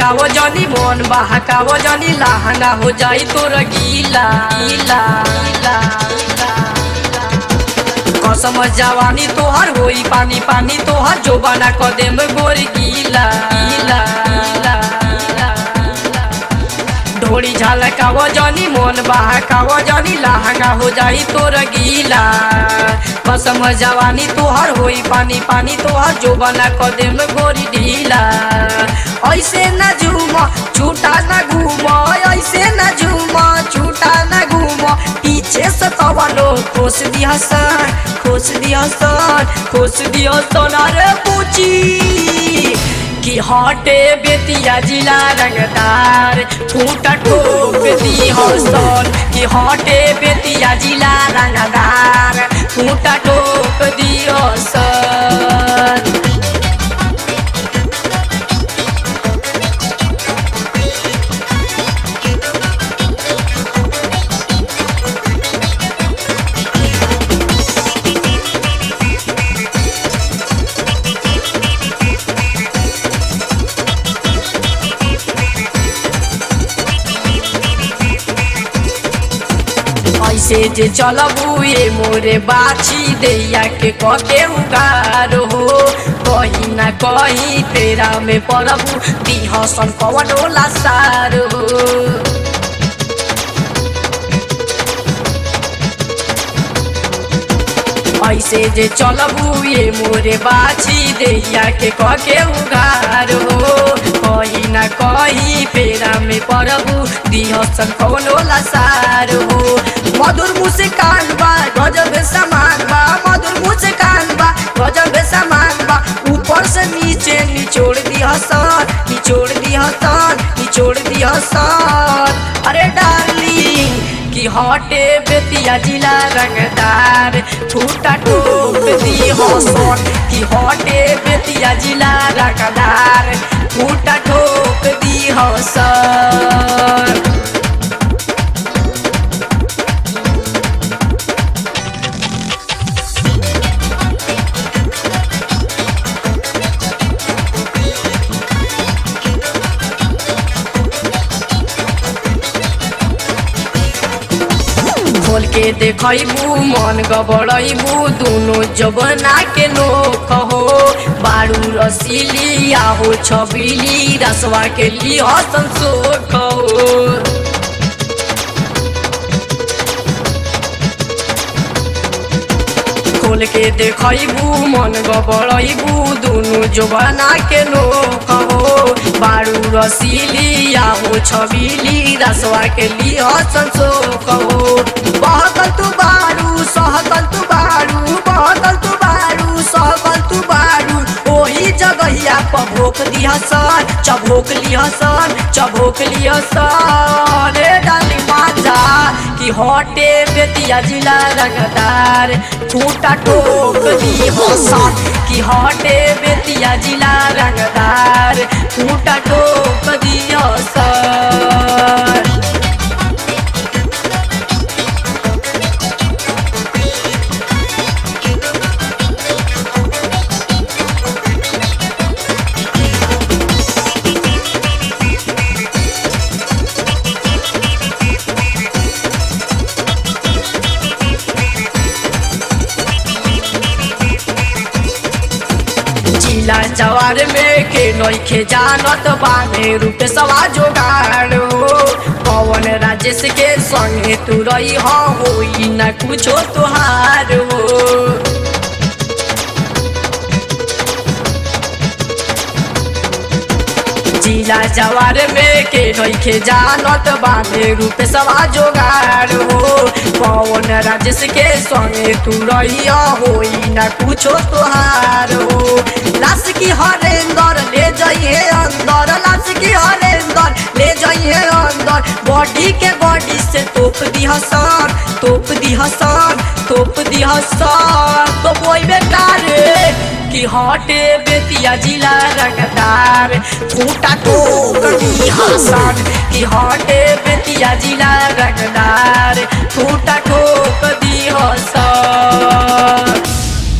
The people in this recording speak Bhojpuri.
झलकावो जनी मन बहकावो जनी लहंगा हो जाई तोर गीला गीला गीला कसम जवानी तोहर होई पानी पानी तोहर जो बना कदेम गोर गीला गीला गीला ढोड़ी झलकावो जनी मन बहकावो जनी लहंगा हो जाई तोर गीला कसम जवानी तोहर होई पानी पानी तोहर जो बना कदेम गोरी ढीला ऐसे न झूम छूटा न घूम ऐसे न झूम छूटा न घूम पीछे से कवनो खोस दिया सन खोस दिया सन खोस दिया सन अरे पूछी कि हटे बेतिया जिला रंगदार फूटा ठोक दी हसन कि हटे बेतिया जिला रंगदार फूटा ठोक दी हसन ऐसे जे चलबू ये मोरे बाछी दैया के कके उगार हो कहीं ना कहीं तेरा में पड़बू दिहसन कवन होला सार हो ऐसे जे चलबू ये मोरे बाछी दैया के कके उगार हो कहीं ना कहीं पेरा में पड़बू दिहसन कवन होला सार हो मधुर मुस्कान बा गजब समान बा मधुर मुस्कान बा गजब समान बा ऊपर से नीचे निचोड़ दिया सन निचोड़ दिया सन निचोड़ दिया सन अरे डार्लिंग कि हटे बेतिया जिला रंगदार फूटा टोक दी हसन कि हटे बेतिया जिला रंगदार फूटा ठोक दी हसन खोल के देखबू मन गबड़बू दोनों जबना के लोक हो बारू रसीली आहो छबीली रसवा के लिए हसन सोख हो खोल के देखबू मन गबड़बू दोनों जबना के लोक हो बारू रसीली आहो छबीली रसवा के लिए हसन सोख हो बहकल तू बारू सहकल तू बारू बहकल तू बारू सहकल तू बारू ओही जगहिया पभोक दिया सन चभोक लिया सन चभोक लिया सन रे डाली माजा कि हटे बेतिया जिला रंगदार फूटा टोक दी हसन कि हटे बेतिया जिला रंगदार फूटा टोक दी हसन जिला जवार में के नइखे जानत बाने रूप सवा जोगाड़ हो पवन राजेश के संगे तू रही हो होई ना कुछो तुहार हो जिला जवार में के नइखे जानत बाने रूप सवा जोगाड़ हो पवन राजेश के संगे तू रही होई ना कुछो तुहार हो लाश की हरेंदर ले जाइए अंदर लाश की हरेंदर ले जाइए अंदर बॉडी के बॉडी से तोप दी हसन तोप दी हसन तोप दी हसन तो बोई बेकार कि हटे बेतिया जिला रंगदार फूटा टोक दी हसन कि हटे बेतिया जिला रंगदार